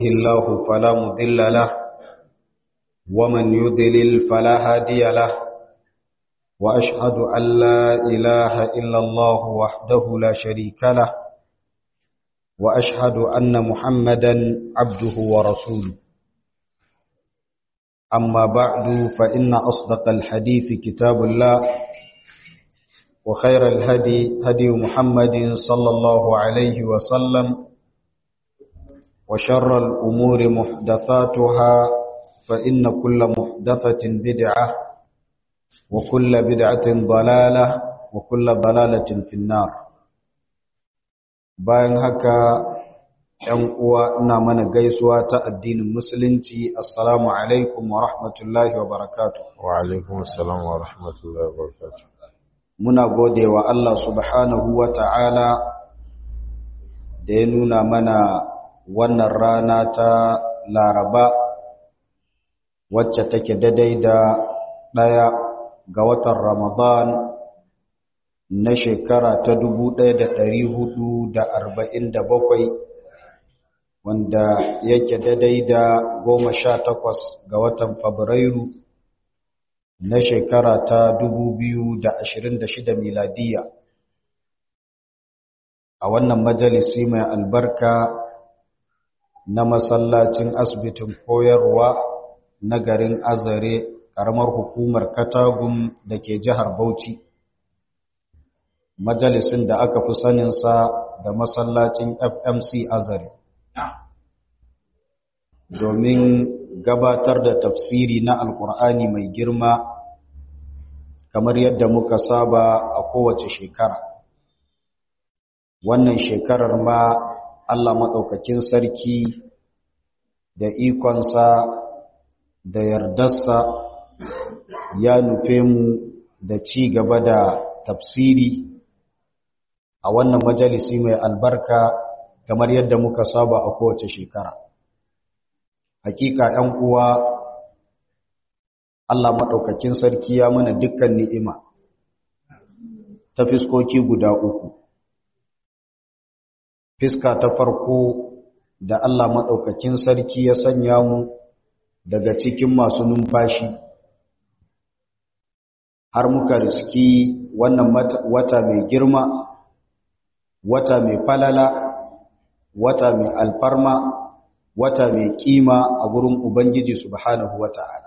الله فلا مضل له ومن يضلل فلا هادي له وأشهد أن لا إله إلا الله وحده لا شريك له وأشهد أن محمدا عبده ورسوله أما بعد فإن أصدق الحديث كتاب الله وخير الهدي هدي محمد صلى الله عليه وسلم وشر الأمور محدثاتها فإن كل محدثة بدعة وكل بدعة ضلالة وكل ضلالة في النار bayan haka ‘yan uwa ina mana gaisuwa ta addinin musulunci assalamu alaikum wa rahmatullahi wa barakatu wa alaikum assalam wa rahmatullahi wa barakatu muna gode wa Allah subhanahu wa ta'ala da ya nuna mana wannan rana ta laraba wacce take daidai da ɗaya ga watan ramadan na shekara ta dubu ɗaya da ɗari hudu da arba'in da bakwai wanda yake daidai da goma sha takwas ga watan fabrairu na shekara ta dubu biyu da ashirin da shida miladiya a wannan majalisi mai albarka na masallacin asibitin koyarwa na garin azare ƙaramar hukumar katagun da ke jihar bauchi majalisin da aka fi saninsa da masallacin fmc azare domin gabatar da tafsiri na alkur'ani mai girma kamar yadda muka saba a kowace shekara wannan shekarar ma allah maɗaukakin sarki da ikonsa da yardarsa ya nufe mu da ci gaba da tafsiri a wannan majalisi mai albarka kamar yadda muka saba a kowace shekara hakika ‘yan uwa Allah maɗaukakin sarki ya mana dukkan ni'ima ta fiskoki guda uku fiska ta farko da Allah maɗaukakin sarki ya sanya mu daga cikin masu numfashi har muka riski wannan wata mai girma wata mai falala wata mai alfarma wata mai kima a gurin ubangiji subhanahu wata'ala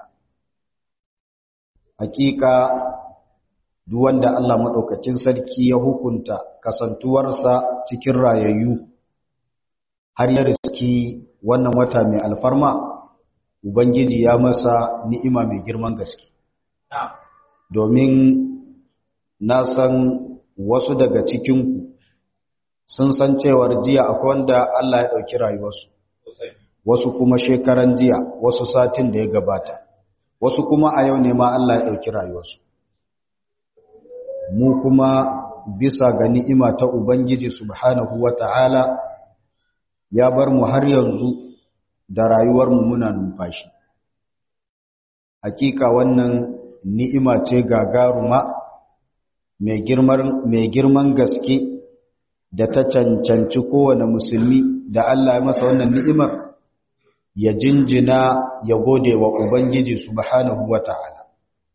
hakika duk wanda Allah madaukakin sarki ya hukunta kasantuwarsa cikin rayayyu har ya riski wannan wata mai alfarma ubangiji ya masa ni'ima mai girman gaske domin na san wasu daga cikinku sun san cewar jiya akwai wanda Allah ya ɗauki rayuwarsu wasu kuma shekaran jiya wasu satin da ya gabata wasu kuma a yau ne ma Allah ya ɗauki rayuwarsu mu kuma bisa ga ni'ima ta Ubangiji subhanahu wa ta'ala ya bar mu har yanzu da rayuwarmu muna numfashi hakika wannan ni'ima ce gagaruma mai girman gaske da ta cancanci kowane musulmi da Allah ya masa wannan ni'imar ya jinjina ya gode wa Ubangiji subhanahu wa ta'ala.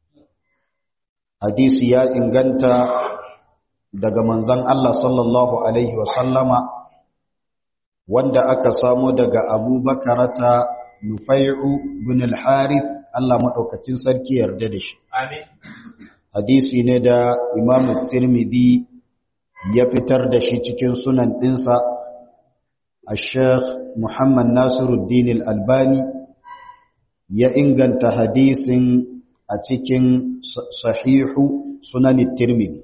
Hadisi ya inganta daga manzan Allah sallallahu Alaihi wasallama wanda aka samo daga Abu Bakarata Nufai'u bin al-Harith Allah maɗaukakin sarki yarda da shi. Hadisi ne da Imam Tirmidhi ya fitar da shi cikin sunan ɗinsa الشيخ محمد ناصر الدين الألباني ya inganta hadisin a cikin sahihu sunan tirmidhi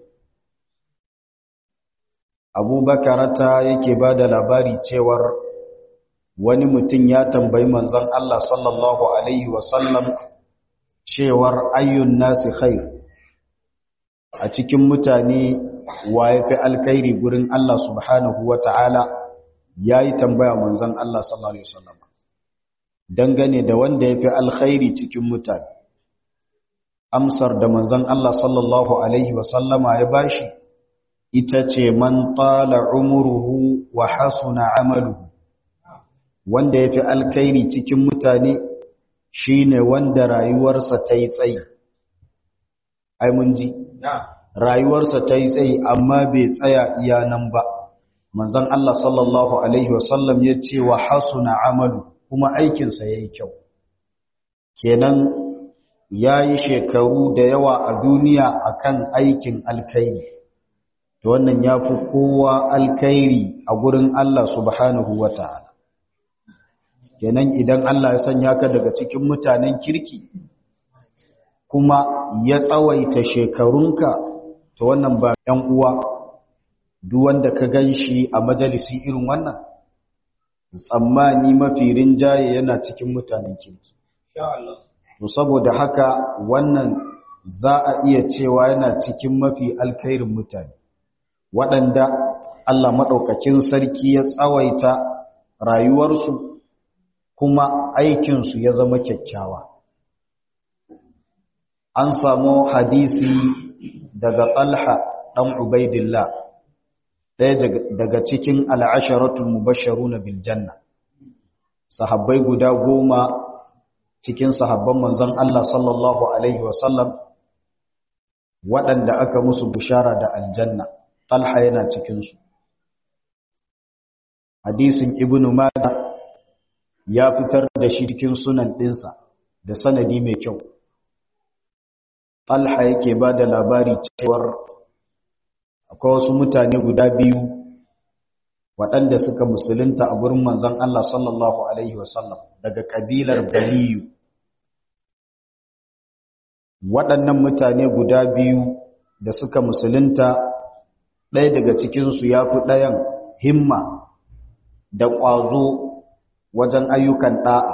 abubakarata yake ba da labari cewar wani mutum ya tambayi manzon Allah sallallahu alaihi wasallam cewar ayyun nasi khair a cikin mutane wa ya fi alkhairi gurin Allah subhanahu wa ta'ala ya yi tambaya manzon Allah sallallahu Alaihi wasallam dangane da wanda ya fi alkhairi cikin mutane amsar da manzon Allah sallallahu Alaihi wasallama ya bashi ita ce man tala umuruhu wa hasuna amaluhu wanda ya fi alkhairi cikin mutane shine wanda rayuwarsa ta yi tsayi ai mun ji rayuwarsa ta yi tsayi amma bai tsaya iya nan ba manzon Allah sallallahu alaihi wasallam ya ce wa hasuna amalu kuma aikinsa ya yi kyau kenan ya yi shekaru da yawa a duniya akan aikin alkhairi to wannan ya fi kowa alkhairi a gurin Allah subhanahu wa ta'ala kenan idan Allah ya sanya ka daga cikin mutanen kirki kuma ya tsawaita shekarunka to wannan ba ‘yan uwa duk wanda ka gan shi a majalisi irin wannan tsammani mafi rinjaye yana cikin mutanen kirki to saboda haka wannan za a iya cewa yana cikin mafi alkhairin mutane waɗanda Allah maɗaukakin sarki ya tsawaita rayuwarsu kuma aikinsu ya zama kyakkyawa an samu hadisi daga talha ɗan ubaidillah ɗaya daga cikin al'asharatul mubasharu na biljanna sahabbai guda goma cikin sahabban manzon Allah sallallahu Alaihi wasallam waɗanda aka musu bushara da aljanna talha yana cikinsu hadisin ibnu mada ya fitar da shi cikin sunan ɗinsa da sanadi mai kyau talha yake ba da labari cewar akwai wasu mutane guda biyu waɗanda suka musulunta a gurin manzon Allah sallallahu Alaihi wasallam daga ƙabilar baliyu waɗannan mutane guda biyu da suka musulunta ɗaya daga cikinsu ya fi ɗayan himma da ƙwazo wajen ayyukan ɗa'a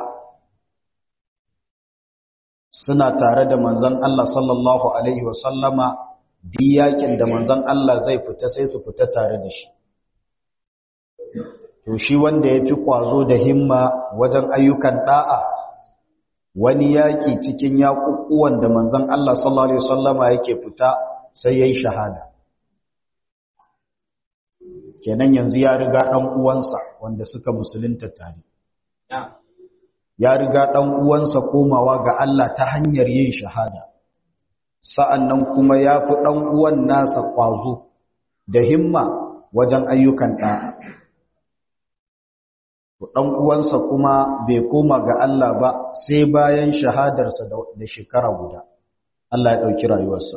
suna tare da manzan Allah sallallahu Alaihi wasallama yakin da manzan Allah zai fita sai su fita tare da shi to shi wanda ya fi ƙwazo da himma wajen ayyukan ɗa'a wani yaƙi cikin yaƙuƙuwan da manzan Allah sallallahu Alaihi wasallama yake fita sai ya yi shahada kenan yanzu ya riga ɗan uwansa wanda suka musulunta tare ya riga ɗan uwansa komawa ga Allah ta hanyar yin shahada sa'annan kuma ya fi ɗan uwan nasa ƙwazo da himma wajen ayyukan ɗa'a ɗan uwansa kuma bai koma ga Allah ba sai bayan shahadarsa da shekara guda Allah ya ɗauki rayuwarsa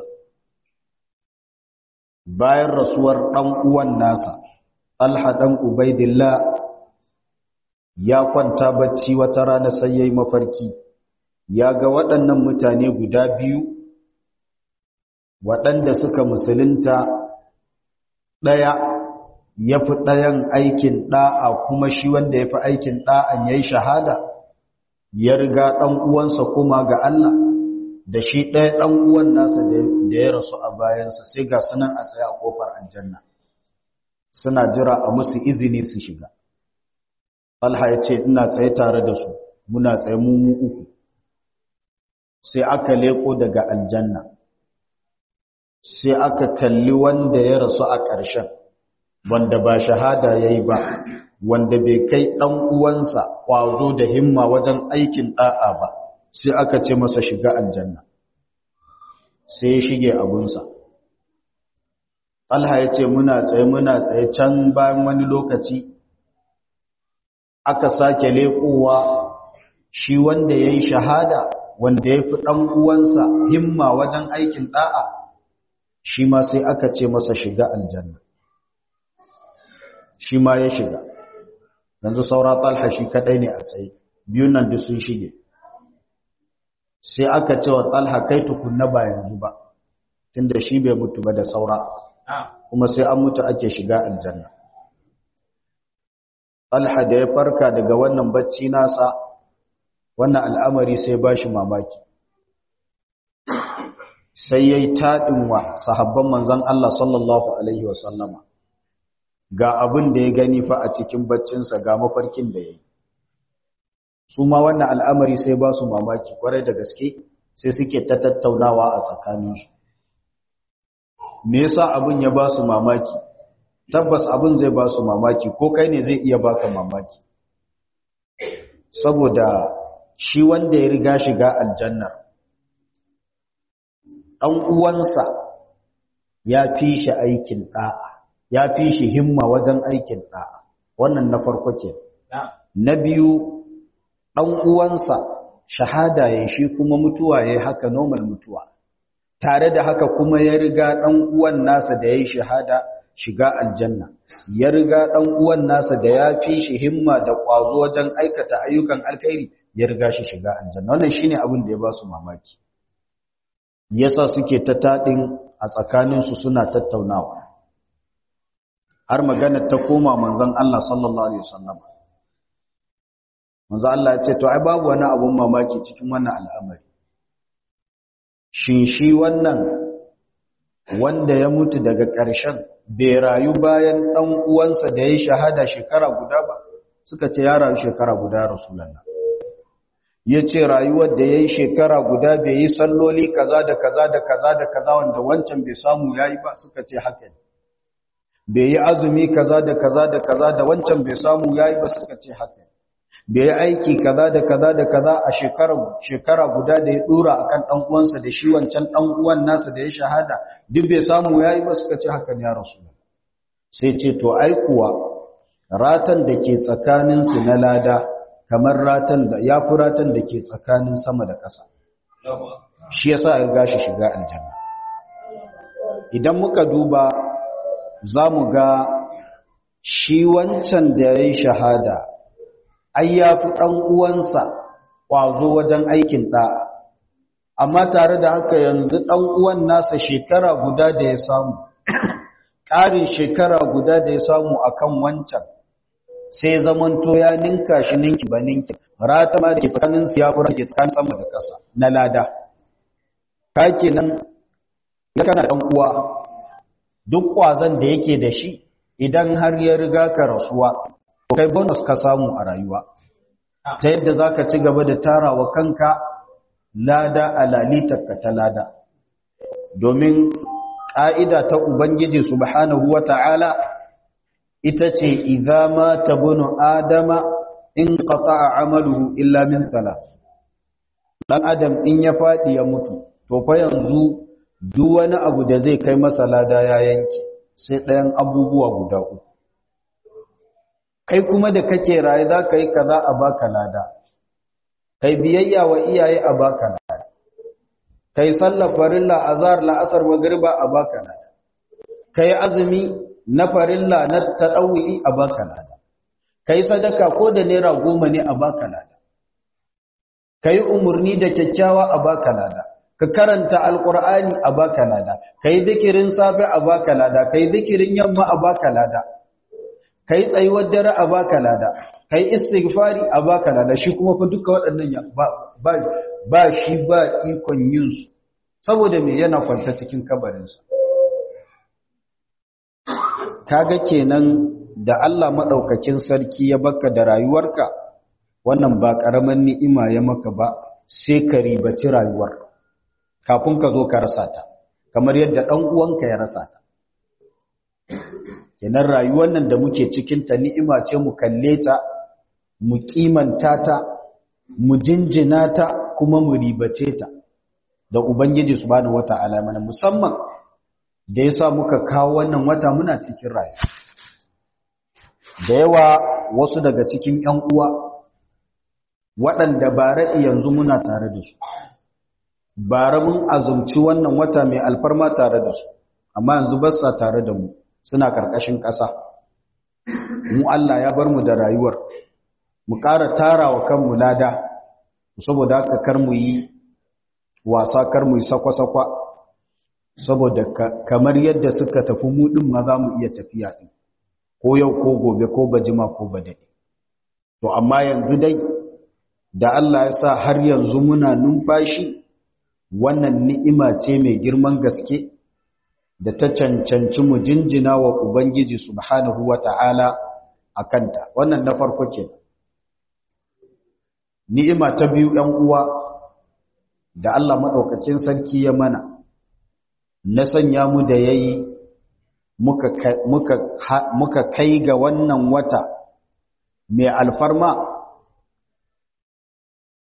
bayan rasuwar ɗan uwan nasa Talha ɗan Ubaidillah ya kwanta bacci wata rana sai yayi mafarki ya ga waɗannan mutane guda biyu waɗanda suka musulunta ɗaya ya fi ɗayan aikin ɗa'a kuma shi wanda ya fi aikin ɗa'an ya yi shahada ya riga ɗan uwansa kuma ga Allah da shi ɗaya ɗan uwan nasa da ya rasu a bayansa sai ga sunan a tsaye a ƙofar aljanna suna jira a musu izini su shiga Allah ya ce ina tsaye tare da su muna tsaye mu mu uku sai aka leko daga aljanna sai aka kalli wanda ya rasu a ƙarshen wanda ba shahada ya yi ba wanda bai kai ɗan uwansa ƙwazo da himma wajen aikin ɗa'a ba sai aka ce masa shiga aljanna sai ya shige abunsa Allah ya ce muna tsaye muna tsaye can bayan wani lokaci aka sake leƙowa shi wanda ya yi shahada wanda ya fi ɗan uwansa himma wajen aikin ɗa'a shi ma sai aka ce masa shiga aljanna shi ma ya shiga yanzu saura talha shi kaɗai ne a tsaye biyun nan duk sun shige sai aka ce wa talha kai tukunna ba yanzu ba tunda shi bai mutu ba da saura kuma sai an mutu ake shiga aljanna Talha da ya farka daga wannan bacci nasa wannan al'amari sai ba shi mamaki sai ya yi taɗin wa sahabban manzan Allah sallallahu Alaihi wasallama ga abin da ya gani fa a cikin baccinsa ga mafarkin da ya yi su ma wannan al'amari sai ba su mamaki kwarai da gaske sai suke ta tattaunawa a tsakaninsu me yasa abin ya ba su mamaki tabbas abin zai ba su mamaki ko kai ne zai iya baka mamaki saboda shi wanda ya riga shiga aljanna ɗan uwansa ya fi shi aikin ɗa'a ya fi shi himma wajen aikin ɗa'a wannan na farko ke na biyu ɗan uwansa shahada ya shi kuma mutuwa ya haka normal mutuwa tare da haka kuma ya riga ɗan uwan nasa da ya yi shahada shiga aljanna ya riga ɗan uwan nasa da ya fi shi himma da ƙwazo wajen aikata ayyukan alkhairi ya riga shi shiga aljanna wannan shine abin da ya ba su mamaki yasa suke ta taɗin a tsakaninsu suna tattaunawa har magana ta koma manzon Allah sallallahu alaihi wasallam manzon Allah ya ce to ai babu wani abun mamaki cikin wannan al'amari shin shi wannan wanda ya mutu daga ƙarshen bai rayu bayan ɗan uwansa da ya shahada shekara guda ba suka ce ya rayu shekara guda rasulullah ya ce rayuwar da ya yi shekara guda bai yi salloli kaza da kaza da kaza da kaza wanda wancan bai samu ya yi ba suka ce haka ne bai yi azumi kaza da kaza da kaza da wancan bai samu ya yi ba suka ce haka ne bai yi aiki kaza da kaza da kaza a shekara guda da ya dora akan ɗan uwansa da shi wancan ɗan uwan nasa da ya shahada duk bai samu ya yi ba suka ce haka ne ya rasu sai ce to ai kuwa ratan da ke tsakaninsu na lada kamar ratan da ya fi ratan da ke tsakanin sama da ƙasa shi yasa ya gashi shiga aljanna idan muka duba za mu ga shi wancan da ya yi shahada ai ya fi ɗan uwansa ƙwazo wajen aikin ɗa'a amma tare da haka yanzu ɗan uwan nasa shekara guda da ya samu ƙarin shekara guda da ya samu akan wancan sai zamanto ya ninka shi ninki ba ninki rata ma da ke tsakanin siyafura da ke tsakanin sama da ƙasa na lada ka kenan ya kana ɗan uwa duk ƙwazon da yake da shi idan har ya riga ka rasuwa kai bonus ka samu a rayuwa ta yadda za ka ci gaba da tarawa kanka lada a lalitarka ta lada domin ƙa'ida ta ubangiji subhanahu wa ta'ala ita ce idza ma tabunu adama in qata'a amaluhu illa min thalath dan adam in ya fadi ya mutu to fa yanzu duk wani abu da zai kai masa lada ya yanke sai ɗayan abubuwa guda uku kai kuma da kake raye za ka yi kaza a baka lada kai biyayya wa iyaye a baka lada kai sallar farilla azhar la'asar magriba a baka lada kai azumi na farilla na taɗawi a baka lada ka yi sadaka ko da naira goma ne a baka lada ka yi umarni da kyakkyawa a baka lada ka karanta alƙur'ani a baka lada ka yi dikirin safe a baka lada ka yi dikirin yamma a baka lada ka yi tsayuwar dare a baka lada ka yi istighfari a baka lada shi kuma fa duka waɗannan ba shi ba ikon yin su saboda me yana kwanta cikin kabarinsa kaga kenan da Allah madaukakin sarki ya baka da rayuwarka wannan ba karaman ni'ima ya maka ba sai ka ribaci rayuwar kafin ka zo ka rasa ta kamar yadda dan uwanka ya rasa ta kenan rayuwar nan da muke cikin ta ni'ima ce mu kalle ta mu kimanta ta mu jinjina ta kuma mu ribace ta da ubangiji subhanahu wata'ala mana musamman da ya sa muka kawo wannan wata muna cikin rayu da yawa wasu daga cikin ‘yan uwa waɗanda bara yanzu muna tare da su bara mun azumci wannan wata mai alfarma tare da su amma yanzu ba sa tare da mu suna ƙarƙashin ƙasa mu Allah ya bar mu da rayuwar mu ƙara tara wa kanmu lada saboda haka kar mu yi wasa kar mu yi sakwa-sakwa saboda kamar yadda suka tafi mu din ma za mu iya tafiya din ko yau ko gobe ko bajima ko badade to amma yanzu dai da Allah ya sa har yanzu muna numfashi wannan ni'ima ce mai girman gaske da ta cancanci mu jinjina wa ubangiji subhanahu wata'ala akanta wannan na farko ke ni'ima ta biyu ɗan uwa da Allah madaukakin sarki ya mana na sanya mu da ya yi muka kai ga wannan wata mai alfarma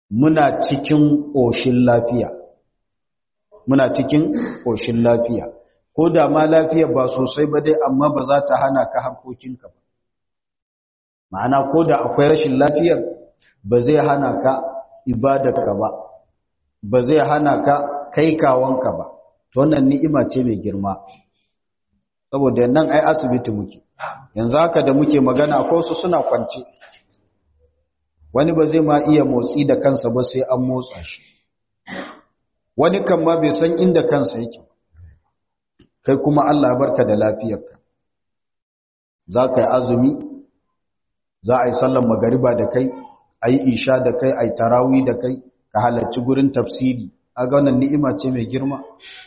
muna cikin ƙoshin lafiya muna cikin ƙoshin lafiya ko da ma lafiya ba sosai ba dai amma ba za ta hana ka harkokinka ba ma'ana ko da akwai rashin lafiyar ba zai hana ka ibadarka ba ba zai hana ka kai kawanka ba to wannan ni'ima ce mai girma saboda nan ai asibiti muke yanzu haka da muke magana ko su suna kwance wani ba zai ma iya motsi da kansa ba sai an motsa shi wani kan ma bai san inda kansa yake kai kuma Allah ya barka da lafiyarka za ka yi azumi za a yi sallan magariba da kai a yi isha da kai a yi tarawi da kai ka halarci gurin tafsiri a ga wannan ni'ima ce mai girma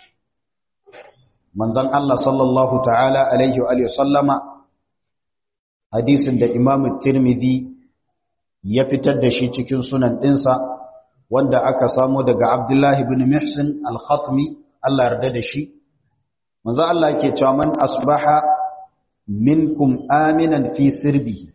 manzon Allah sallallahu ta'ala alaihi wa sallama hadisin da Imam Tirmidhi ya fitar da shi cikin sunan ɗinsa wanda aka samu daga Abdullahi ibn Mihsin al-Khatmi Allah yarda da shi manzo Allah yake cewa man asbaha minkum aminan fi sirbihi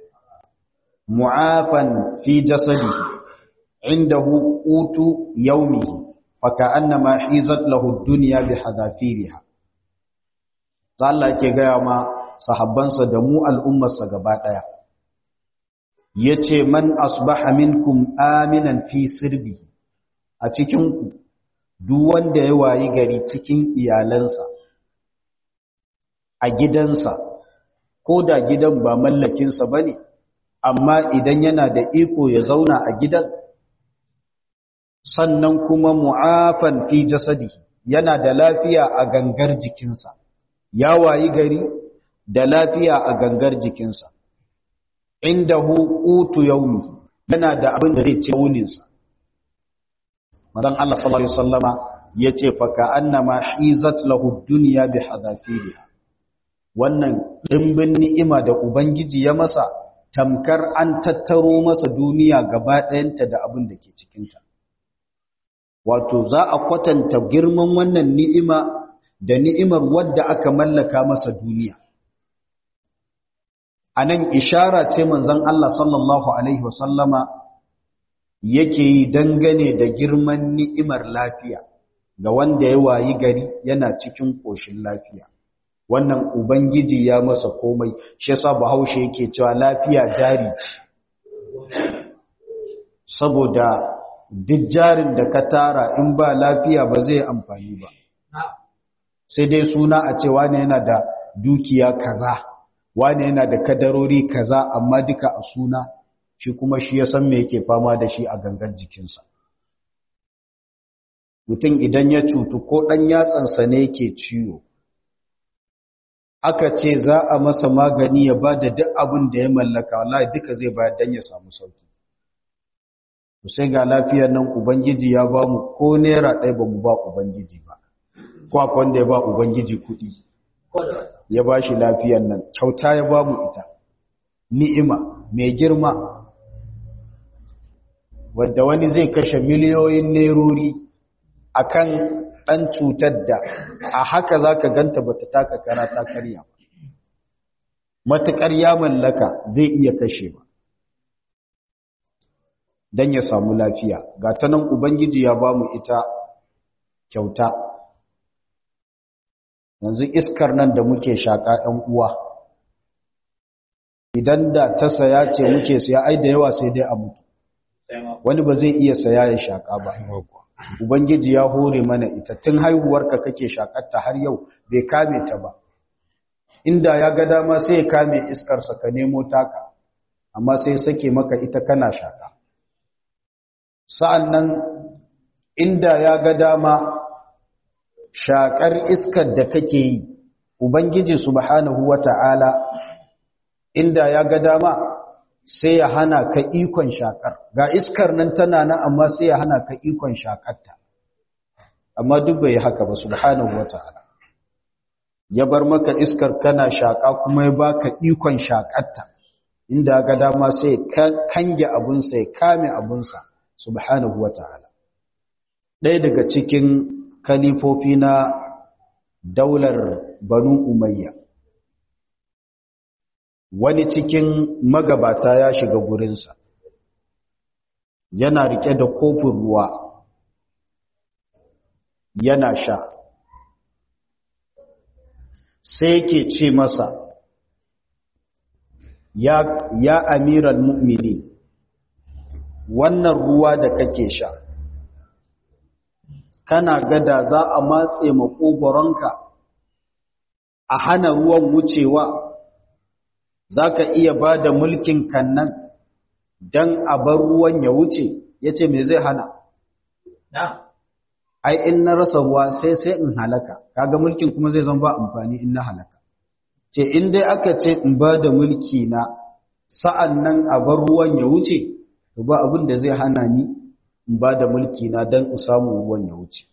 mu'afan fi jasadihi indahu qutu yawmihi faka'annama hizat lahu ad-dunya bihadafiriha Allah yake gaya ma sahabbansa da mu al'ummarsa gaba daya yace man asbaha minkum aminan fi sirbihi a cikin ku duk wanda ya wayi gari cikin iyalansa a gidansa ko da gidan ba mallakinsa ba ne amma idan yana da iko ya zauna a gidan sannan kuma mu'afan fi jasadi yana da lafiya a gangar jikinsa ya wayi gari da lafiya a gangar jikinsa inda hukutu yaumi yana da abin da zai ce wuninsa madan Allah sallallahu alaihi wasallama yace fa ka annama hizat lahu dunya bi hadafiriha wannan dimbin ni'ima da ubangiji ya masa tamkar an tattaro masa duniya gaba ɗayanta da abin da ke cikinta wato za a kwatanta girman wannan ni'ima da ni'imar wadda aka mallaka masa duniya a nan ishara ce manzon Allah sallallahu alaihi wasallama yake yi dangane da girman ni'imar lafiya ga wanda ya wayi gari yana cikin ƙoshin lafiya wannan ubangiji ya masa komai shi yasa bahaushe yake cewa lafiya jari ce saboda duk jarin da ka tara in ba lafiya ba zai amfani ba sai dai suna a ce wane yana da dukiya kaza wane yana da kadarori kaza amma duka a suna shi kuma shi ya san me yake fama da shi a gangan jikinsa mutum idan ya cutu ko ɗan yatsansa ne yake ciwo aka ce za a masa magani ya ba da duk abin da ya mallaka wallahi duka zai bayar don ya samu sauki sai ga lafiyar nan ubangiji ya ba mu ko naira ɗaya ba mu ba ubangiji ba ko akwai wanda ya ba ubangiji kuɗi ya ba shi lafiyar nan kyauta ya ba mu ita ni'ima mai girma wadda wani zai kashe miliyoyin nerori akan ɗan cutar da a haka za ka ganta ba ta taka kara ta karya ba matuƙar ya mallaka zai iya kashe ba don ya samu lafiya ga ta nan ubangiji ya ba mu ita kyauta yanzu iskar nan da muke shaƙa ‘yan uwa idan da ta saya ce muke saya ai da yawa sai dai a mutu wani ba zai iya saya ya shaƙa ba ubangiji ya hore mana ita tun haihuwarka kake shaƙarta har yau bai kame ta ba inda ya ga dama sai ya kame iskarsa ka nemo taka amma sai sake maka ita kana shaƙa sa'an nan inda ya ga dama shaƙar iskar da kake yi ubangiji subhanahu wata'ala inda ya ga dama sai ya hana ka ikon shakar ga iskar nan tana nan amma sai ya hana ka ikon shakarta amma duk bai haka ba subhanahu wata'ala ya bar maka iskar kana shaka kuma ya baka ikon shakarta inda ga dama sai kange abunsa ya kame abunsa subhanahu wata'ala ɗaya daga cikin kalifofi na daular banu umayya wani cikin magabata ya shiga gurinsa yana rike da kofin ruwa yana sha sai yake ce masa ya, ya amiral mu'mini wannan ruwa da kake sha kana gada za a matse makogoronka a hana ruwan wucewa za ka iya ba da mulkin kannan don a bar ruwan ya wuce ya ce me zai hana ai in na rasa ruwa sai sai in halaka kaga mulkin kuma zai zama ba amfani in na halaka ce in dai aka ce in ba da mulki na sa'an nan a bar ruwan ya wuce to ba abin da zai hana ni in ba da mulki na don in samu ruwan ya wuce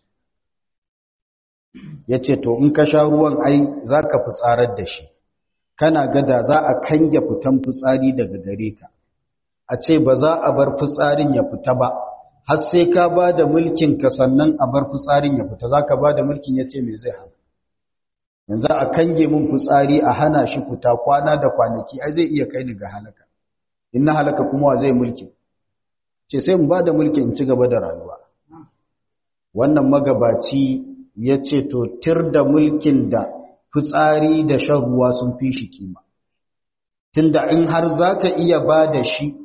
ya ce to in ka sha ruwan ai za ka fitsarar da shi kana gada za a kange fitan fitsari daga gare ka a ce ba za a bar fitsarin ya fita ba har sai ka ba da mulkin ka sannan a bar fitsarin ya fita za ka ba da mulkin ya ce me zai hana yanzu a kange min fitsari a hana shi fita kwana da kwanaki ai zai iya kai ni ga halaka in na halaka kuma wa zai mulkin ce sai in ba da mulkin in ci gaba da rayuwa wannan magabaci ya ce to tir da mulkin da fitsari da shan ruwa sun fi shi kima tunda in har za ka iya ba da shi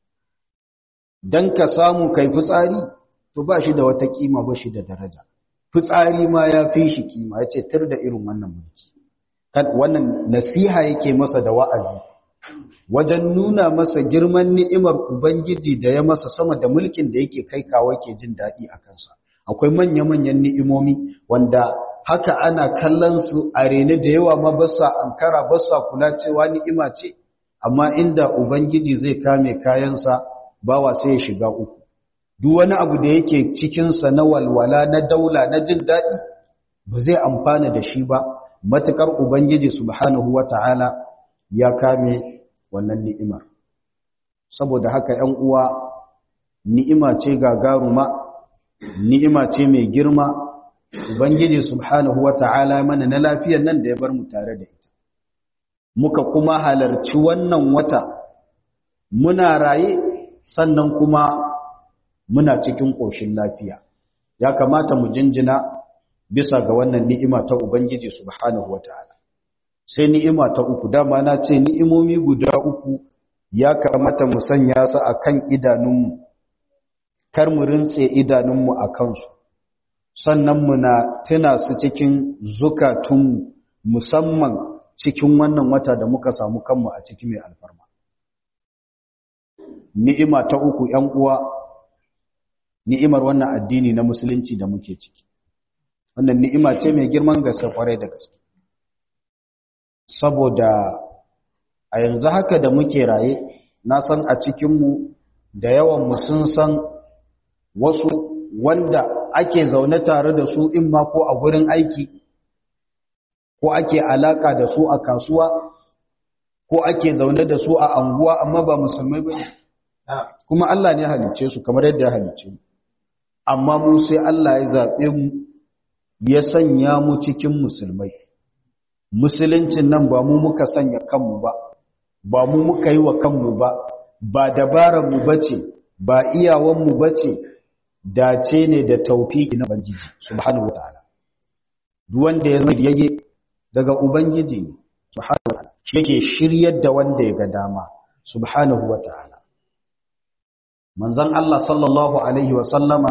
don ka samu kai fitsari to ba shi da wata kima ba shi da daraja fitsari ma ya fi shi kima ya ce tir da irin wannan mulki wannan nasiha yake masa da wa'azi wajen nuna masa girman ni'imar ubangiji da ya masa sama da mulkin da yake kai kawo ke jin daɗi a kansa akwai manya-manyan ni'imomi wanda haka ana kallon su a rene da yawa ma basa ankara basa kula cewa ni'ima ce amma inda ubangiji zai kame kayansa bawa sai ya shiga uku duk wani abu da yake cikinsa na walwala na daula na jin daɗi ba zai amfana da shi ba matukar ubangiji subhanahu wata'ala ya kame wannan ni'imar saboda haka 'yan uwa ni'ima ce gagaruma ni'ima ce mai girma ubangiji subhanahu wata'ala mana na lafiyar nan da ya bar mu tare da ita muka kuma halarci wannan wata muna raye sannan kuma muna cikin ƙoshin lafiya ya kamata mu jinjina bisa ga wannan ni'ima ta ubangiji subhanahu wata'ala sai ni'ima ta uku dama na ce ni'imomi guda uku ya kamata mu sanya su akan idanunmu kar mu rintse idanunmu a kansu sannan muna tuna su cikin zukatunmu musamman cikin wannan wata da muka samu kanmu a ciki mai alfarma ni'ima ta uku ‘yan uwa ni'imar wannan addini na musulunci da muke ciki wannan ni'ima ce mai girman gaske kwarai da gaske saboda a yanzu haka da muke raye na san a cikinmu da yawanmu sun san wasu wanda ake zaune tare da su in ma ko a gurin aiki ko ake alaka da su a kasuwa ko ake zaune da su a anguwa amma ba musulmai ba ne kuma Allah ne halice su kamar yadda ya halice mu amma mu sai Allah ya zaɓe mu ya sanya mu cikin musulmai musuluncin nan ba mu muka sanya kanmu ba ba mu muka yi wa kanmu ba ba dabarar mu bace ba iyawan mu bace dace ne da taufiki na ubangiji subhanahu wataala duk wanda ya zama yayye daga ubangiji ne subhanahu wataala shi yake shiryar da wanda ya ga dama subhanahu wataala manzon Allah sallallahu alaihi wa sallama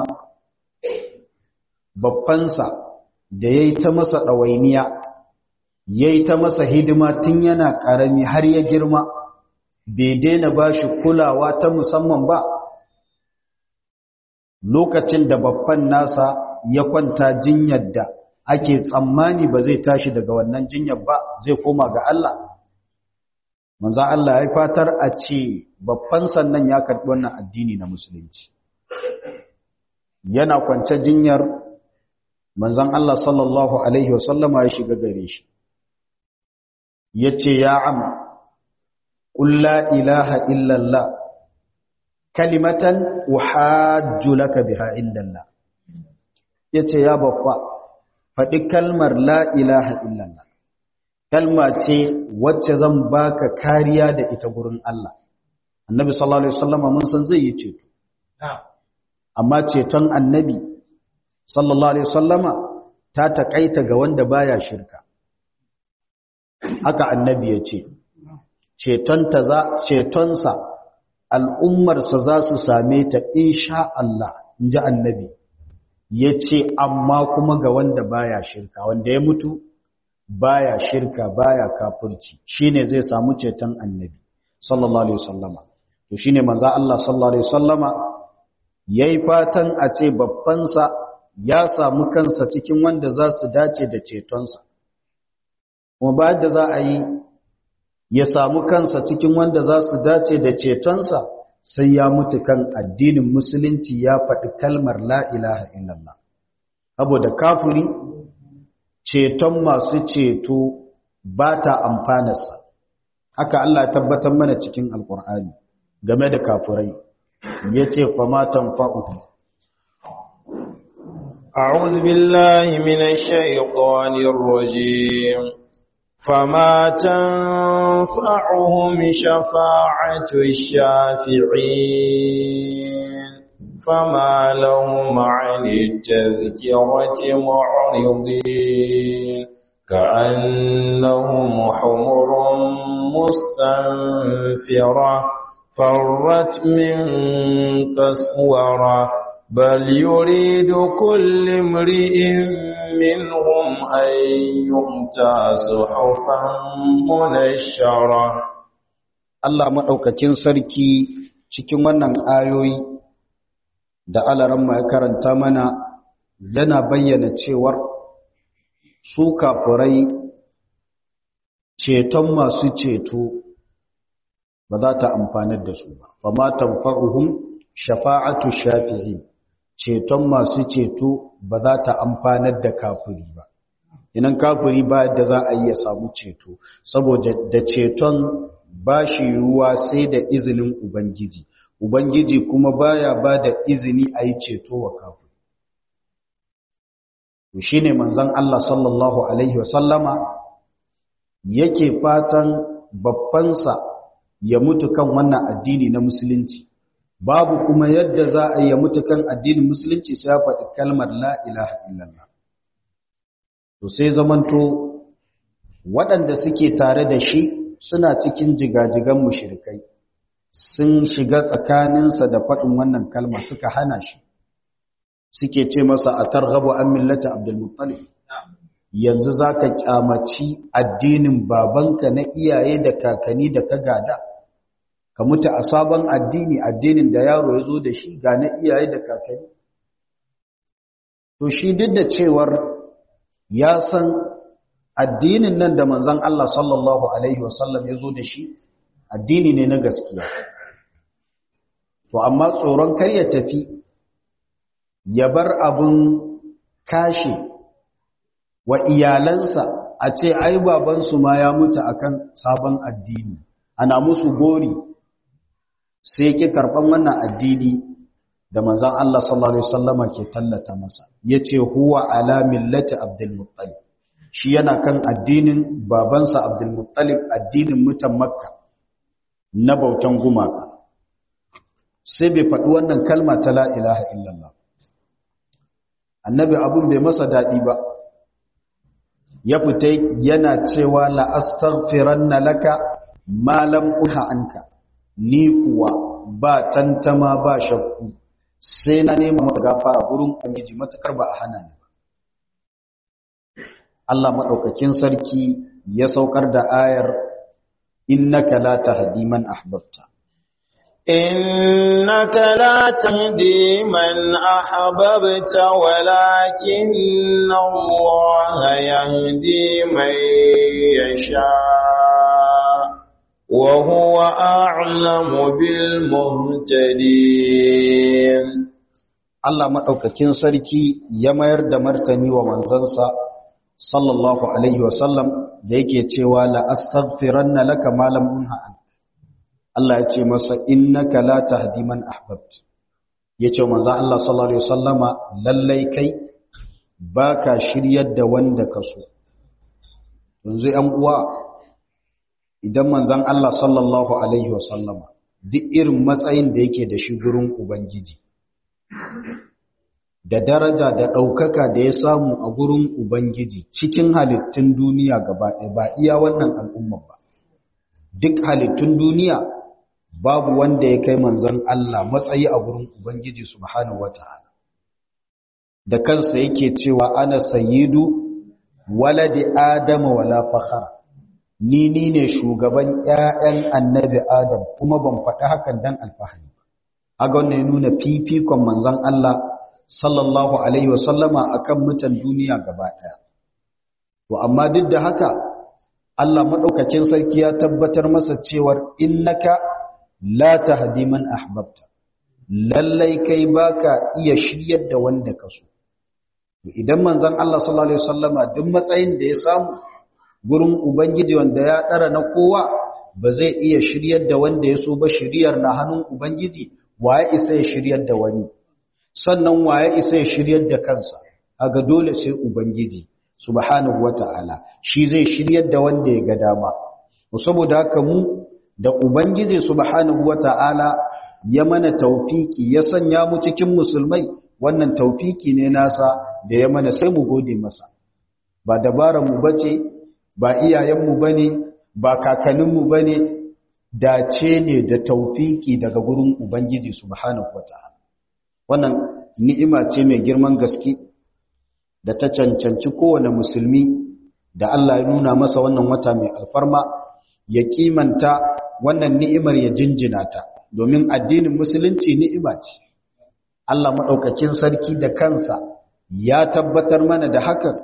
babbansa da yayi ta masa dawainiya yayi ta masa hidima tun yana karami har ya girma bai daina bashi kulawa ta musamman ba lokacin da babban nasa ya kwanta jinyar da ake tsammani ba zai tashi daga wannan jinyar ba zai koma ga Allah manzan Allah ya fatar a ce babban sannan ya karɓi wannan addini na musulunci yana kwance jinyar manzan Allah sallallahu alaihi wasallama ya shiga gare shi ya ce ya am ƙulla ilaha illallah kalimatan uhajju laka biha indallah yace ya babba faɗi kalmar la ilaha illallah kalma ce wacce zan baka kariya da ita gurin Allah annabi sallallahu alaihi wasallam mun san zai yi ceto amma ceton annabi sallallahu alaihi wasallama ta takaita ga wanda baya shirka haka annabi ya ce cetonta za cetonsa al'ummarsa za su same ta insha Allah inji annabi ya ce amma kuma ga wanda baya shirka wanda ya mutu baya shirka baya kafirci shine zai samu ceton annabi sallallahu alaihi wasallama to shine manzo Allah sallallahu alaihi wasallama yayi fatan a ce babbansa ya samu kansa cikin wanda za su dace da cetonsa kuma bayan da za a yi ya samu kansa cikin wanda za su dace da cetonsa sai ya mutu kan addinin musulunci ya faɗi kalmar la ilaha illallah saboda kafiri ceton masu ceto ba ta amfanarsa haka Allah tabbatar mana cikin alkur'ani game da kafirai ya ce famatan fa'uhu أعوذ بالله من الشيطان الرجيم فما تنفعهم شفاعة الشافعين فما لهم عن التذكرة معرضين كأنهم حمر مستنفرة فرت من قسورة بل يريد كل امرئ منهم أن يؤتى صحفا منشرة Allah maɗaukacin sarki cikin wannan ayoyi da alaramma ya karanta mana yana bayyana cewar su kafurai ceton masu ceto ba za ta amfanar da su ba ba ma tanfa'uhum shafa'atu shafi'in ceton masu ceto ba za ta amfanar da kafiri ba inan kafiri ba da za a yi ya samu ceto saboda da ceton ba shi yiwuwa sai da izinin ubangiji ubangiji kuma baya ba da izini a yi ceto wa kafiri to shine manzon Allah sallallahu alaihi wasallama yake fatan babbansa ya mutu kan wannan addini na musulunci babu kuma yadda za a yi mutu kan addinin musulunci sai ya faɗi kalmar la ilaha illallah to sai zamanto waɗanda suke tare da shi suna cikin jigajigan mushrikai sun shiga tsakaninsa da faɗin wannan kalma suka hana shi suke ce masa a targhabu an millata abdulmuttalib yanzu za ka kyamaci addinin babanka na iyaye da kakanni da ka gada ka mutu a sabon addini addinin da yaro ya zo da shi ga na iyaye da kakanni to shi duk da cewar ya san addinin nan da manzon Allah sallallahu alaihi wasallam ya zo da shi addini ne na gaskiya to amma tsoron kar ya tafi ya bar abun kashe wa iyalansa a ce ai babansu ma ya mutu akan sabon addini ana musu gori sai ki karban wannan addini da manzon Allah sallallahu alaihi wasallama ke tallata masa yace huwa ala millati abdul muttalib shi yana kan addinin babansa abdul muttalib addinin mutan makka na bautan gumaka sai bai faɗi wannan kalma ta la ilaha illallah annabi abun bai masa daɗi ba ya fita yana cewa la astaghfiranna laka ma lam unha anka ni kuwa ba tantama ba shakku sai na nema maka gafara gurin ubangiji matakar ba a hana ni ba Allah madaukakin sarki ya saukar da ayar innaka la tahdi man ahbabta إنك لا تهدي من أحببت ولكن الله يهدي من يشاء وهو أعلم بالمهتدين Allah maɗaukakin sarki ya mayar da martani wa manzansa sallallahu alaihi wasallam da yake cewa la astaghfiranna laka ma lam unha an Allah ya ce masa innaka la tahdi man ahbabt yace manzon Allah sallallahu alaihi wasallama lallai kai baka shiryar da wanda ka so yanzu 'yan uwa idan manzon Allah sallallahu alaihi wasallama duk irin matsayin da yake da shi gurin ubangiji da daraja da ɗaukaka da ya samu a gurin Ubangiji cikin halittun duniya gaba ɗaya ba iya wannan al'umma ba. Duk halittun duniya babu wanda ya kai manzon Allah matsayi a gurin Ubangiji subhanahu wa ta'ala. Da kansa yake cewa ana sayidu waladi Adama wala fakhara. Ni ni ne shugaban ‘ya'yan annabi Adam kuma ban faɗi hakan dan alfahari. Aga wannan ya nuna fifikon manzon Allah sallallahu alaihi wasallama akan mutan duniya gaba daya to amma duk da haka Allah madaukakin sarki ya tabbatar masa cewar innaka la tahdi man ahbabta lallai kai baka iya shiryar da wanda ka so idan manzon Allah sallallahu alaihi wasallama duk matsayin da ya samu gurin ubangiji wanda ya dara na kowa ba zai iya shiryar da wanda ya so ba shiryar na hannun ubangiji waye isa ya shiryar da wani sannan waye isa ya shiryar da kansa aga dole sai ubangiji subhanahu wata'ala shi zai shiryar da wanda ya ga dama saboda haka mu da ubangiji subhanahu wata'ala ya mana taufiki ya sanya mu cikin musulmai wannan taufiki ne nasa da ya mana sai mu gode masa ba dabaran mu bace ba iyayen mu bane ba kakannin mu bane dace ne da taufiki daga gurin ubangiji subhanahu wata'ala wannan ni'ima ce mai girman gaske da ta cancanci kowane musulmi da Allah ya nuna masa wannan wata mai alfarma ya kimanta wannan ni'imar ya jinjina ta domin addinin musulunci ni'ima ce Allah maɗaukakin sarki da kansa ya tabbatar mana da hakan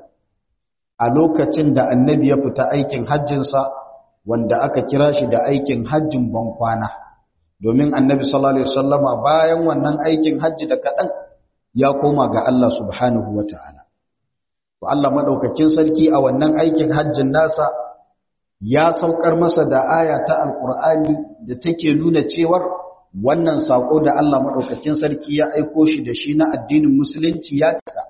a lokacin da annabi ya fita aikin hajjinsa wanda aka kira shi da aikin hajjin bankwana domin annabi sallallahu alaihi wasallama bayan wannan aikin hajji da kaɗan ya koma ga Allah subhanahu wa ta'ala. To Allah maɗaukakin sarki a wannan aikin hajjin nasa ya saukar masa da aya ta Alƙur'ani da take nuna cewar wannan saƙo da Allah maɗaukakin sarki ya aiko shi da shi na addinin Musulunci ya cika.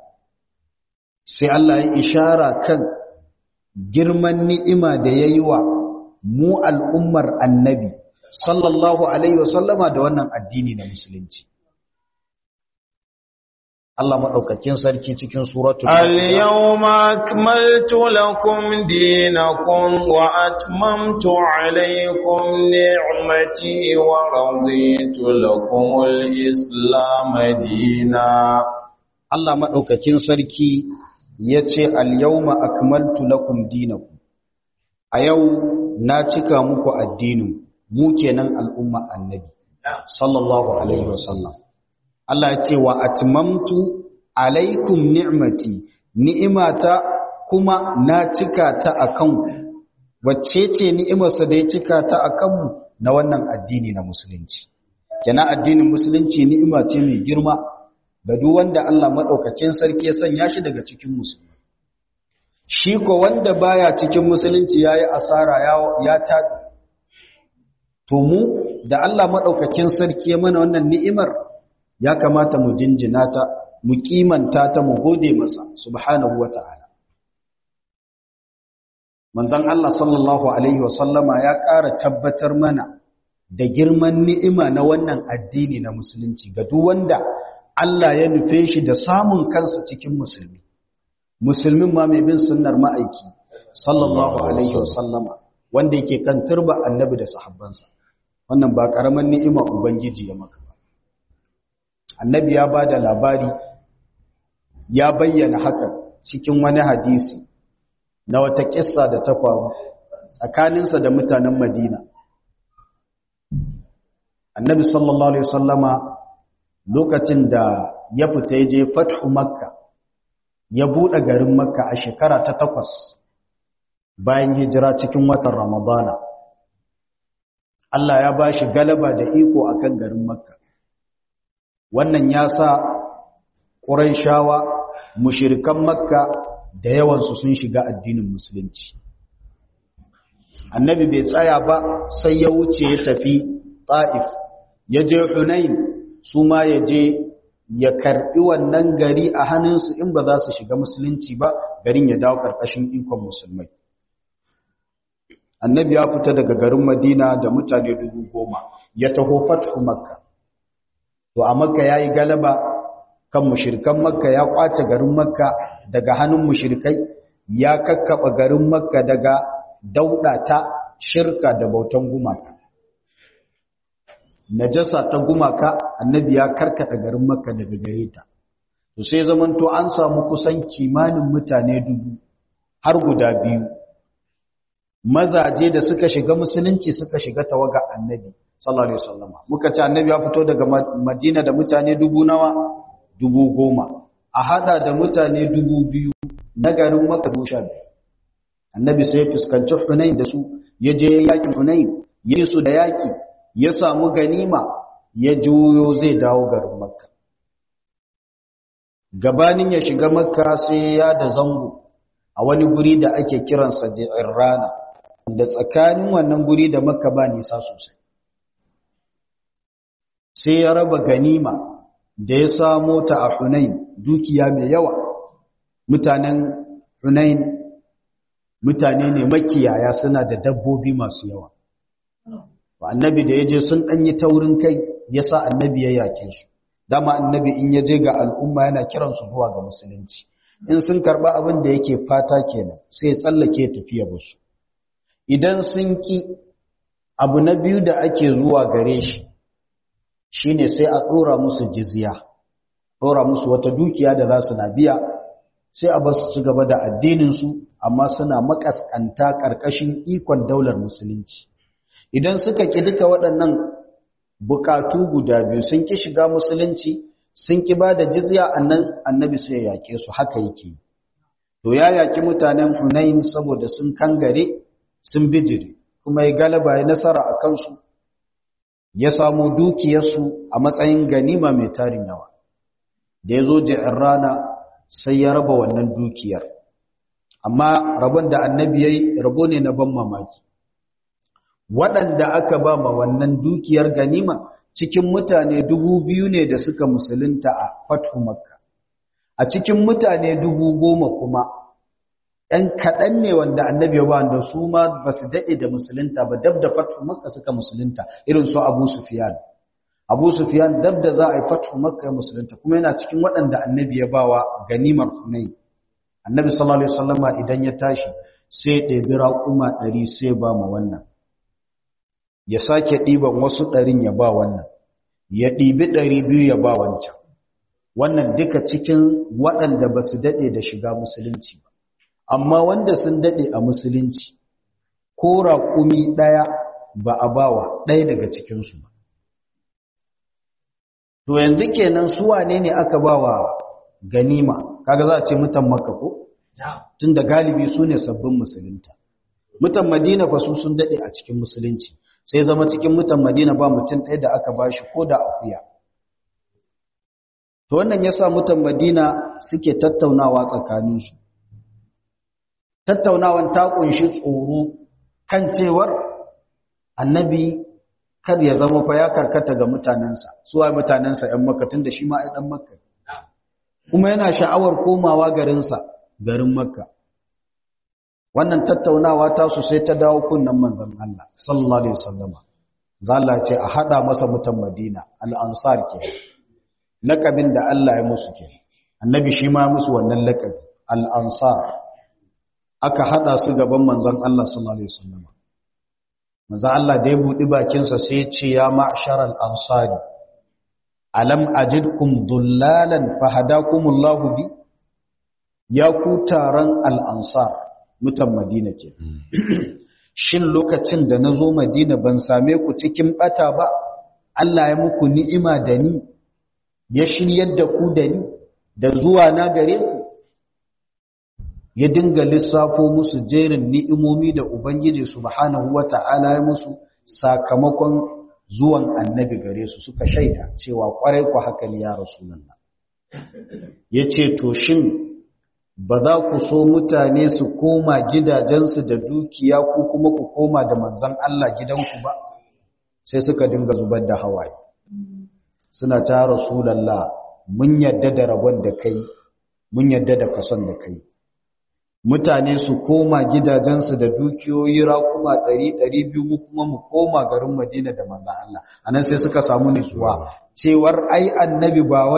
Sai Allah ya ishara kan girman ni'ima da ya yi wa mu al'ummar annabi, sallallahu Alaihi wasallama da wannan addini na Musulunci. Allah maɗaukakin sarki cikin suratul Al-yawma akmaltu lakum dinakum wa atmamtu alaykum ni'mati wa raditu lakum al-islam dina Allah maɗaukakin sarki yace al-yawma akmaltu lakum dinakum a yau na cika muku addinin mu kenan al'umma annabi sallallahu alaihi wasallam Allah ya ce wa atmamtu alaikum ni'mati ni'imata kuma na cika ta akan ku wacce ce ni'imarsa da ya cika ta akan mu na wannan addini na musulunci kenan addinin musulunci ni'ima ce mai girma ga duk wanda Allah madaukakin sarki ya sanya shi daga cikin musulmi shi ko wanda baya cikin musulunci yayi asara ya ya tabi to mu da Allah madaukakin sarki ya mana wannan ni'imar ya kamata mu jinjina ta mu kimanta ta mu gode masa subhanahu wata'ala manzon Allah sallallahu alaihi wasallama ya ƙara tabbatar mana da girman ni'ima na wannan addini na musulunci ga duk wanda Allah ya nufe shi da samun kansa cikin musulmi musulmin ma mai bin sunnar ma'aiki sallallahu alaihi wasallama wanda yake kan turba annabi da sahabbansa wannan ba karaman ni'ima ubangiji ya maka ba annabi ya ba da labari ya bayyana haka cikin wani hadisi na wata kissa da ta faru tsakaninsa da mutanen madina annabi sallallahu alaihi wasallama lokacin da ya fita ya je fathu makka ya buɗe garin makka a shekara ta takwas bayan hijira cikin watan ramadana Allah ya ba shi galaba da iko akan garin makka wannan ya sa ƙuraishawa mushirikan makka da yawansu sun shiga addinin musulunci annabi bai tsaya ba sai ya wuce ya tafi ta'if ya je hunain su ma ya je ya karbi wannan gari a hannunsu in ba za su shiga musulunci ba garin ya dawo karkashin ikon musulmai annabi ya fita daga garin madina da mutane dubu goma ya taho fathu makka to a makka ya yi galaba kan mushrikan makka ya kwace garin makka daga hannun mushrikai ya kakkaba garin makka daga dauda ta shirka da bautan gumaka najasa ta gumaka annabi ya karkata garin makka daga gare ta to sai zamanto an samu kusan kimanin mutane dubu har guda biyu mazaje da suka shiga musulunci suka shiga tawaga annabi sallallahu alaihi wasallam muka ce annabi ya fito daga madina da mutane dubu nawa dubu goma a hada da mutane dubu biyu na garin makka sha biyu annabi sai ya fuskanci hunain da su ya je yakin hunain yi su da yaki ya samu ganima ya juyo zai dawo garin makka gabanin ya shiga makka sai ya da zango a wani guri da ake kiransa rana da tsakanin wannan guri da makka ba nisa sosai sai ya raba ganima da ya samo ta a hunain dukiya mai yawa mutanen hunain mutane ne makiyaya suna da dabbobi masu yawa annabi da ya je sun ɗanyi taurin kai ya sa annabi ya yake su dama annabi in ya je ga al'umma yana kiransu zuwa ga musulunci in sun karɓa abin da yake fata kenan sai tsallake tafiya musu idan sun ki abu na biyu da ake zuwa gare shi shine sai a ɗora musu jizya ɗora musu wata dukiya da za su na biya sai a basu ci gaba da addininsu amma suna makaskanta ƙarƙashin ikon daular musulunci idan suka ƙi duka waɗannan bukatu guda biyu sun ƙi shiga musulunci sun ƙi ba da jizya annan annabi sai ya yaƙe su haka yake to ya yaƙi mutanen hunain saboda sun kangare sun bijire kuma ya galaba ya nasara a kansu ya samu dukiyarsu a matsayin ganima mai tarin yawa da ya zo ji'in rana sai ya raba wannan dukiyar amma rabon da annabi ya yi rabo ne na ban mamaki waɗanda aka ba ma wannan dukiyar ganima cikin mutane dubu biyu ne da suka musulunta a fatu makka a cikin mutane dubu goma kuma ‘yan kaɗan ne wanda annabi ya ba da su ma ba su daɗe da musulunta ba dab da fatu makka suka musulunta irin su abu sufiyan abu sufiyan dab da za a yi fatu makka ya musulunta kuma yana cikin waɗanda annabi ya ba wa ganimar hunai annabi sallallahu alaihi wasallama idan ya tashi sai ɗebi raƙuma ɗari sai ba ma wannan ya sake ɗiban wasu ɗarin ya ba wannan ya ɗibi ɗari biyu ya ba wancan wannan duka cikin waɗanda ba su daɗe da shiga musulunci ba amma wanda sun daɗe a musulunci ko raƙumi ɗaya ba a bawa ɗaya daga cikinsu ba to yanzu kenan su wane ne aka bawa ganima kaga za a ce mutan makka ko tun da galibi su ne sabbin musulunta mutan madina fa su sun daɗe a cikin musulunci sai zama cikin mutan madina ba mutum ɗaya da aka bashi ko da akuya to wannan yasa mutan madina suke tattaunawa tsakaninsu tattaunawan ta kunshi tsoro kan cewar annabi kar ya zama fa ya karkata ga mutanensa suwa mutanensa ‘yan makka tun da shi ma ɗan makka kuma yana sha'awar komawa garinsa garin makka wannan tattaunawa ta su sai ta dawo kunnan manzon Allah sallallahu alaihi wasallama zalla ce a hada masa mutan Madina al-ansar ke lakabin da Allah ya musu ke annabi shi ma musu wannan lakabi al-ansar aka hada su gaban manzon Allah sallallahu alaihi wasallama manzon Allah da ya budi bakin sa sai ce ya ma'shar al-ansari alam ajidkum dullalan fahadakumullahu bi ya ku taron al-ansar mutan Madina ke. Shin lokacin da na zo Madina ban same ku cikin ɓata ba, Allah ya muku ni'ima da ni, ya shiryar da ku da ni, da zuwa na gare ku. Ya dinga lissafo musu jerin ni'imomi da Ubangiji Subhanahu wa ta'ala ya musu sakamakon zuwan annabi gare su suka shaida cewa ƙwarai ku haka ne ya Rasulallah. Ya ce, To, shin ba za ku so mutane su koma gidajensu da dukiya ko kuma ku koma da manzan Allah gidanku ba sai suka dinga zubar da hawaye suna ta rasulallah mun yadda da rabon da kai mun yadda da kason da kai mutane su koma gidajensu da dukiyoyi raƙuma ɗari ɗari biyu mu kuma mu koma garin madina da manzan Allah anan sai suka samu nutsuwa cewar ai annabi ba wai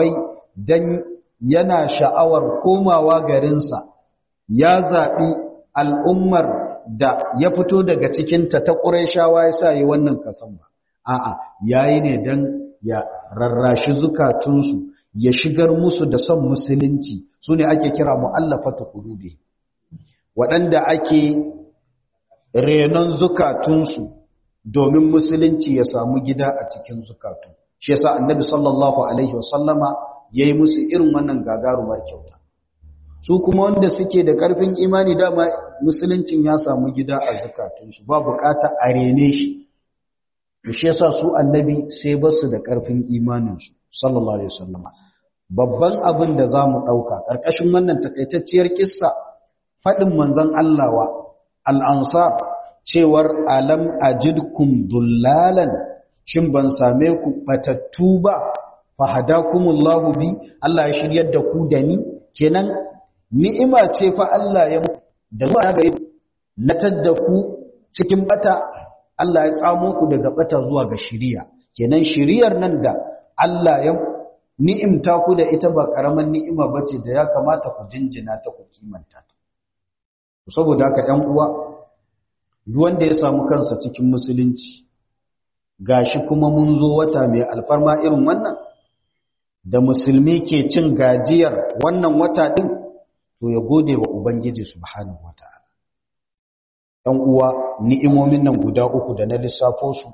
dan yana sha'awar komawa garinsa ya zaɓi al'ummar da ya fito daga cikinta ta ƙuraishawa ya sa yi wannan kasan ba a'a yayi ne dan ya rarrashi zukatunsu ya shigar musu da son musulunci su ne ake kira mu'allafatu qulubi waɗanda ake renon zukatunsu domin musulunci ya samu gida a cikin zukatu shi yasa annabi sallallahu alaihi wasallama yayi musu irin wannan gagarumar kyauta su kuma wanda suke da ƙarfin imani dama musuluncin ya samu gida a zukatunsu ba bukata a rene shi shi yasa su annabi sai basu da ƙarfin imaninsu sallallahu alaihi wasallama babban abin da zamu dauka karkashin wannan takaitacciyar kissa fadin manzon Allah wa al-ansar cewar alam ajidkum dullalan shin ban same ku batattu ba fahadakumullahu bi Allah ya shiryar da ku da ni kenan ni'ima ce fa Allah ya da zuwa ga natar da ku cikin bata Allah ya tsamo ku daga bata zuwa ga shiriya kenan shiriyar nan da Allah ya ni'imta ku da ita ba karaman ni'ima bace da ya kamata ku jinjina ta ku kimanta ta saboda haka 'yan uwa duk wanda ya samu kansa cikin musulunci gashi kuma mun zo wata mai alfarma irin wannan da musulmi ke cin gajiyar wannan wata din to ya gode wa ubangiji subhanahu wataala ɗan uwa ni'imomin nan guda uku da na lissafo su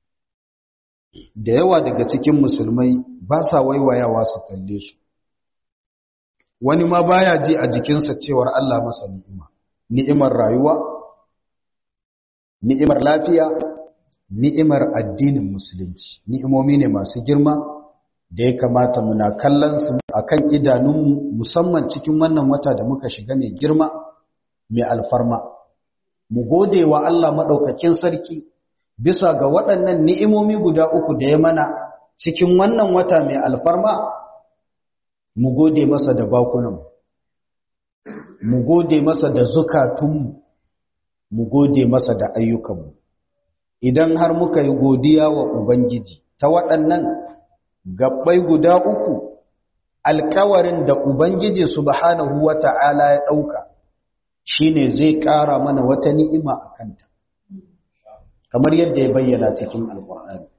da yawa daga cikin musulmai ba sa waiwayawa su kalle su wani ma baya ji a jikinsa cewar Allah masa ni'ima ni'imar rayuwa ni'imar lafiya ni'imar addinin musulunci ni'imomi ne masu girma da ya kamata muna kallon su akan idanunmu musamman cikin wannan wata da muka shiga mai girma mai alfarma mu gode wa Allah madaukakin sarki bisa ga waɗannan ni'imomi guda uku da ya mana cikin wannan wata mai alfarma mu gode masa da bakunan mu gode masa da zukatunmu mu gode masa da ayyukanmu idan har muka yi godiya wa ubangiji ta waɗannan gabbai guda uku alkawarin da ubangiji subhanahu wata'ala ya ɗauka shine zai ƙara mana wata ni'ima a kanta kamar yadda ya bayyana cikin alƙur'ani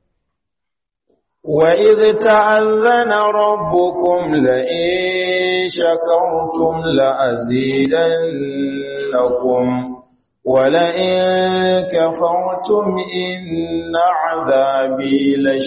وإذ تأذن ربكم لئن شكرتم لأزيدنكم ولئن كفرتم إن عذابي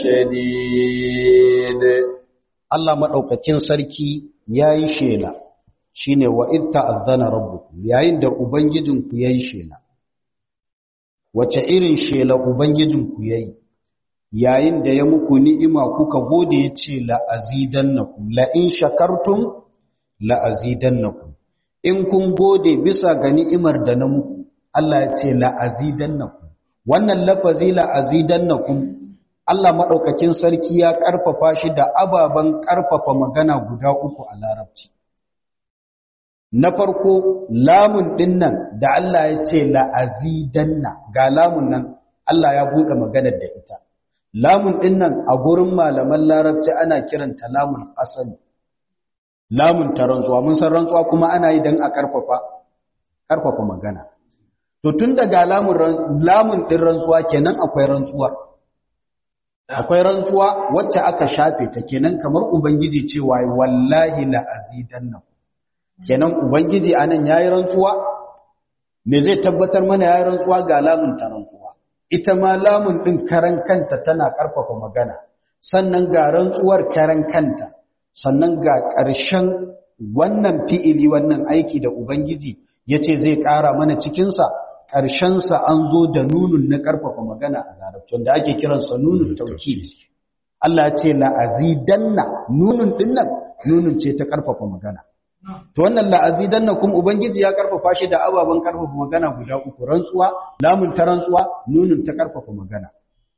لشديد Allah maɗaukakin sarki ya yi shela shi ne wa ita azana rabbukum yayin da Ubangijinku ya yi shela. Wace irin shela Ubangijinku ya yi, yayin da ya muku ni'ima kuka gode ya ce la'azidan na ku, la'in shakartun la'azidan na ku. In kun gode bisa ga ni'imar da na muku, Allah ya ce la'azidan na ku. Wannan lafazi la'azidan na ku Allah maɗaukakin sarki ya ƙarfafa shi da ababen ƙarfafa magana guda uku a larabci. Na farko, lamun ɗin nan da Allah ya ce la'azidanna ga lamun nan Allah ya buɗe maganar da ita. Lamun ɗin nan a gurin malaman larabci ana kiranta lamun asali. Lamun ta rantsuwa, mun san rantsuwa kuma ana yi don a ƙarfafa, ƙarfafa magana. To tun daga lamun ɗin rantsuwa kenan akwai rantsuwar. akwai rantsuwa wacce aka shafe ta kenan kamar ubangiji cewa wallahi la azidanna kenan ubangiji anan yayi rantsuwa me zai tabbatar mana yayi rantsuwa ga lamun ta rantsuwa ita ma lamun din karan kanta tana karfafa magana sannan ga rantsuwar karan kanta sannan ga ƙarshen wannan fi'ili wannan aiki da ubangiji yace zai ƙara mana cikin sa ƙarshensa an zo da nunun na ƙarfafa magana a larabci wanda ake kiransa nunun taukid Allah ce la'azidanna nunun dinnan nunun ce ta ƙarfafa magana to wannan la'azidanna kuma ubangiji ya ƙarfafa shi da ababen ƙarfafa magana guda uku rantsuwa lamun ta rantsuwa nunun ta ƙarfafa magana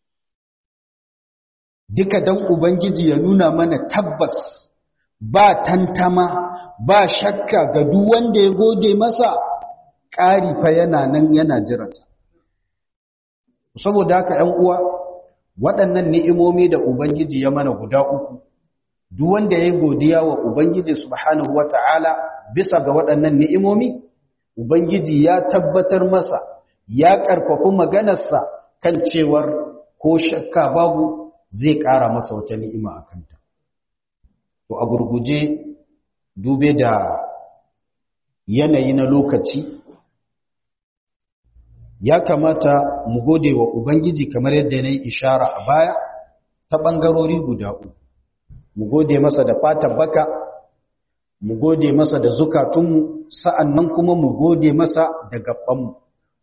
duka dan ubangiji ya nuna mana tabbas ba tantama ba shakka ga duk wanda ya gode masa ƙari fa yana nan yana jiransa saboda haka ‘yan uwa waɗannan ni'imomi da ubangiji ya mana guda uku duk wanda ya godiya wa ubangiji subhanahu wata'ala bisa ga waɗannan ni'imomi ubangiji ya tabbatar masa ya ƙarfafi maganarsa kan cewar ko shakka babu zai ƙara masa wata ni'ima a kanta to a gurguje dube da yanayi na lokaci ya kamata mu gode wa ubangiji kamar yadda na yi ishara a baya ta ɓangarori guda uku mu gode masa da fatan baka mu gode masa da zukatunmu sa'annan kuma mu gode masa da gabanmu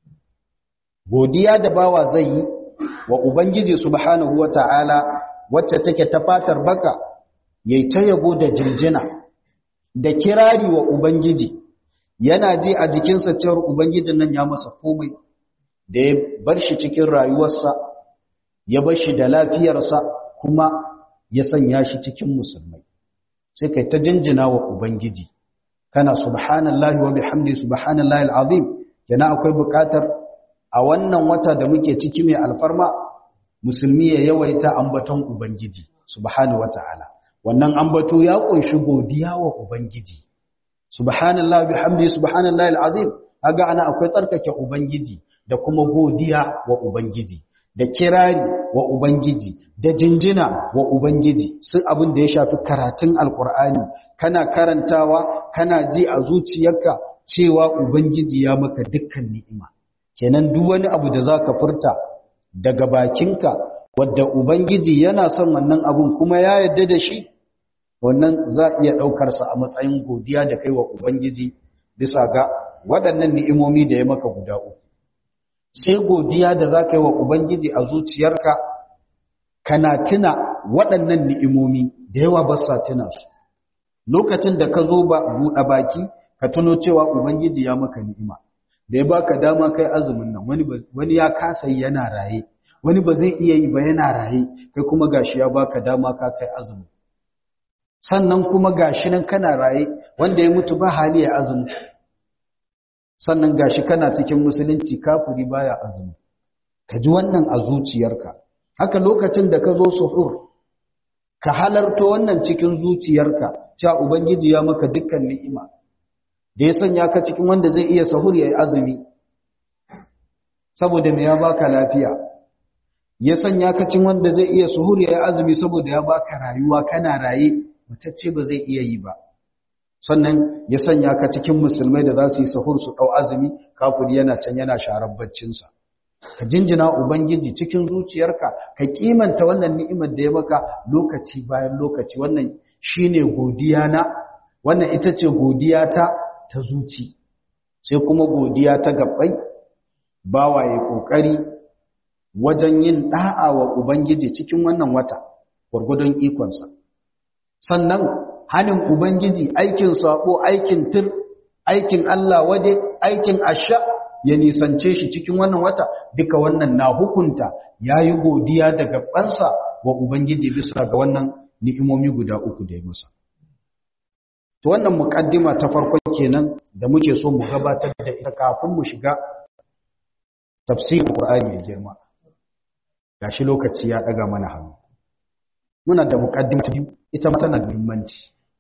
godiya da bawa zai yi wa ubangiji subhanahu wata'ala wacce take ta fatar baka yayi ta yabo da jinjina da kirari wa ubangiji yana ji a jikinsa cewar ubangijin nan ya masa komai da ya bar shi cikin rayuwarsa ya bar shi da lafiyarsa kuma ya sanya shi cikin musulmai sai kai ta jinjina wa ubangiji kana subhanallahi wa bihamdi subhanallahi alazim yana akwai bukatar a wannan wata da muke ciki mai alfarma musulmi ya yawaita ambaton ubangiji subhanahu wataala wannan ambato ya kunshi godiya wa ubangiji subhanallahi bihamdi subhanallahi alazim kaga ana akwai tsarkake ubangiji da kuma godiya wa ubangiji da kirari wa Ubangiji da jinjina wa Ubangiji sun abin da ya shafi karatun Alƙur'ani kana karantawa kana ji a zuciyarka cewa Ubangiji ya maka dukkan ni'ima kenan duk wani abu da zaka furta daga bakinka wadda Ubangiji yana son wannan abun kuma ya yarda da shi wannan za iya ɗaukar sa a matsayin godiya da kai wa Ubangiji bisa ga waɗannan ni'imomi da ya maka guda uku sai godiya da za ka yi wa Ubangiji a zuciyarka kana tuna waɗannan ni'imomi da yawa ba sa tuna su lokacin da ka zo ba buɗe baki ka tuno cewa Ubangiji ya maka ni'ima da ya baka dama kai azumin nan wani wani ya kasa yi yana raye wani ba zai iya yi ba yana raye kai kuma gashi ya baka dama ka kai azumin sannan kuma gashi nan kana raye wanda ya mutu ba hali ya azumi sannan gashi kana cikin musulunci kafiri baya azumi ka ji wannan a zuciyarka haka lokacin da ka zo suhur ka halarto wannan cikin zuciyarka cewa ubangiji ya maka dukkan ni'ima da ya sanya ka cikin wanda zai iya sahur ya yi azumi saboda me ya baka lafiya ya sanya ka cikin wanda zai iya suhur ya yi azumi saboda ya baka rayuwa kana raye mutacce ba zai iya yi ba sannan ya sanya ka cikin musulmai da za su yi sahur su ɗau azumi kafiri yana can yana sharar baccinsa ka jinjina ubangiji cikin zuciyarka ka kimanta wannan ni'imar da ya maka lokaci bayan lokaci wannan shine godiya na wannan ita ce godiya ta ta zuci sai kuma godiya ta gabbai bawa ya kokari wajen yin da'a wa ubangiji cikin wannan wata gwargwadon ikonsa sannan hanin Ubangiji aikin sabo aikin tir aikin Allah wade aikin asha ya nisance shi cikin wannan wata duka wannan na hukunta yayi godiya da gabansa wa Ubangiji bisa ga wannan ni'imomi guda uku da ya masa to wannan muqaddima ta farko kenan da muke so mu gabatar da ita kafin mu shiga tafsirin Qur'ani mai girma gashi lokaci ya daga mana hannu muna da muqaddima ta biyu ita ma tana da muhimmanci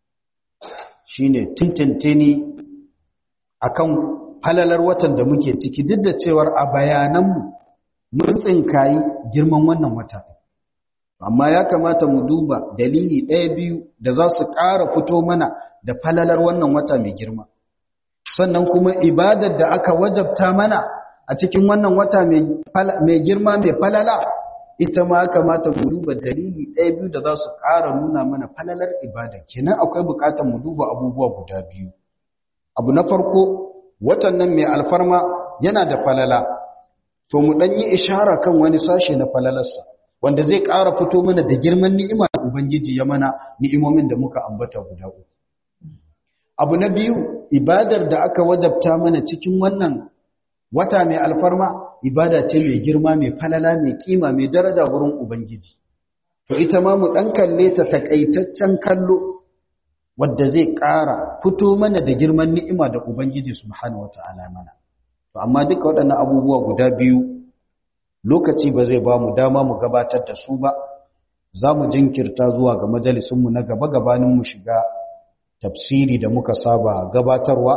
shine tintintini akan halalar watan da muke ciki duk da cewar a bayananmu mun tsinkayi girman wannan wata amma ya kamata mu duba dalili ɗaya biyu da za su ƙara fito mana da falalar wannan wata mai girma sannan kuma ibadar da aka wajabta mana a cikin wannan wata mai girma mai falala ita ma kamata mu duba dalili ɗaya biyu da za su ƙara nuna mana falalar ibada kenan akwai buƙatar mu duba abubuwa guda biyu abu na farko watan nan mai alfarma yana da falala to mu ɗan yi ishara kan wani sashe na falalarsa wanda zai ƙara fito mana da girman ni'ima da ubangiji ya mana ni'imomin da muka ambata guda uku abu na biyu ibadar da aka wajabta mana cikin wannan wata mai alfarma ibada ce mai girma mai falala mai kima mai daraja wurin ubangiji to ita ma mu dan kalle ta takaitaccen kallo wanda zai ƙara fito mana da girman ni'ima da ubangiji subhanahu wataala mana to amma duka waɗannan abubuwa guda biyu lokaci ba zai ba mu dama mu gabatar da su ba za mu jinkirta zuwa ga majalisunmu na gaba gabanin mu shiga tafsiri da muka saba gabatarwa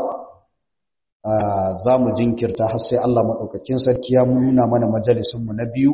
za mu jinkirta har sai Allah maɗaukakin sarki ya nuna mana majalisunmu na biyu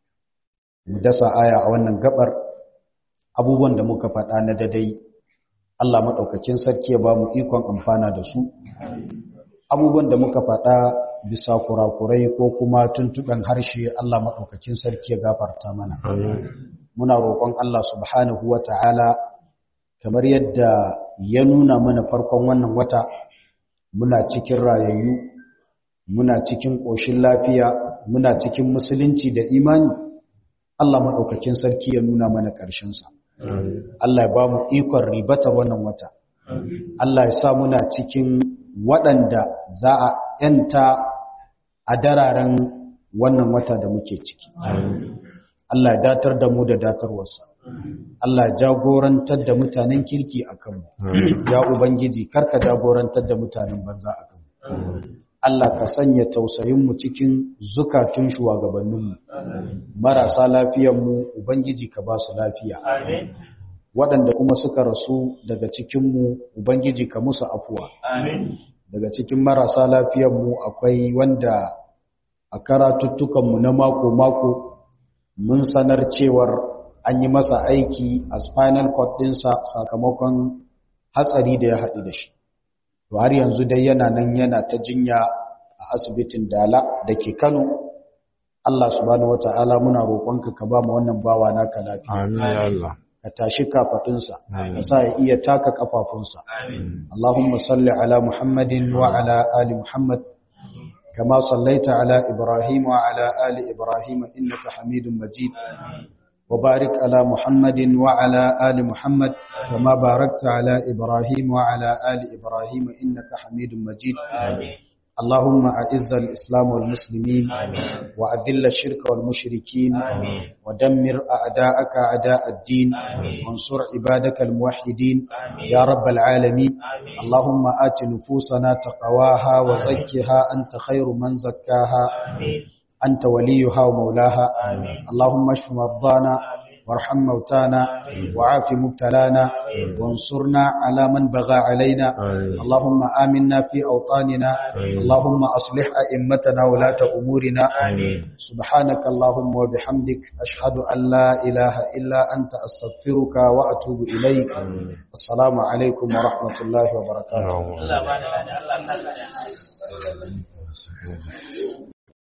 mu dasa aya a wannan gabar abubuwan da muka faɗa na dadai Allah maɗaukakin sarki ya ba mu ikon amfana da su abubuwan da muka faɗa bisa kurakurai ko kuma tuntuɓen harshe Allah maɗaukakin sarki ya gafarta mana muna roƙon Allah subhanahu wa ta'ala kamar yadda ya nuna mana farkon wannan wata muna cikin rayayyu muna cikin ƙoshin lafiya muna cikin musulunci da imani Allah maɗaukakin sarki ya nuna mana ƙarshensa Allah ya ba mu ikon ribata wannan wata Allah ya sa muna cikin waɗanda za a ‘yanta a dararen wannan wata da muke ciki. Allah ya datar da mu da datarwarsa. Allah ya jagorantar da mutanen kirki a kanmu. Ya Ubangiji, karka jagorantar da mutanen banza a kanmu. Allah ka sanya tausayinmu cikin zukatun shugabanninmu. Marasa lafiyanmu, Ubangiji ka ba su lafiya. Waɗanda kuma suka rasu daga cikinmu, Ubangiji ka musu afuwa. daga cikin marasa lafiyanmu akwai wanda a karatuttukanmu na mako-mako mun sanar cewar an yi masa aiki a spinal cord ɗinsa sakamakon hatsari da ya haɗu da shi to har yanzu dai yana nan yana ta jinya a asibitin dala da ke kano Allah subhanahu wata'ala muna roƙonka ka ba mu wannan bawa naka lafiya amin ya Allah ka tashi kafaɗinsa ka sa ya iya taka kafafunsa Allahumma salli ala Muhammadin wa ala ali Muhammad kama sallaita ala Ibrahim wa ala ali Ibrahim innaka Hamidum Majid wa barik ala Muhammadin wa ala ali Muhammad kama barakta ala Ibrahim wa ala ali Ibrahim innaka Hamidum Majid اللهم أعز الإسلام والمسلمين وأذل الشرك والمشركين ودمر أعداءك أعداء الدين وانصر عبادك الموحدين يا رب العالمين اللهم آت نفوسنا تقواها وزكها أنت خير من زكاها أنت وليها ومولاها اللهم اشف مرضانا وارحم موتانا وعاف مبتلانا وانصرنا على من بغى علينا اللهم آمنا في أوطاننا اللهم أصلح أئمتنا ولاة أمورنا سبحانك اللهم وبحمدك أشهد أن لا إله إلا أنت أستغفرك وأتوب إليك السلام عليكم ورحمة الله وبركاته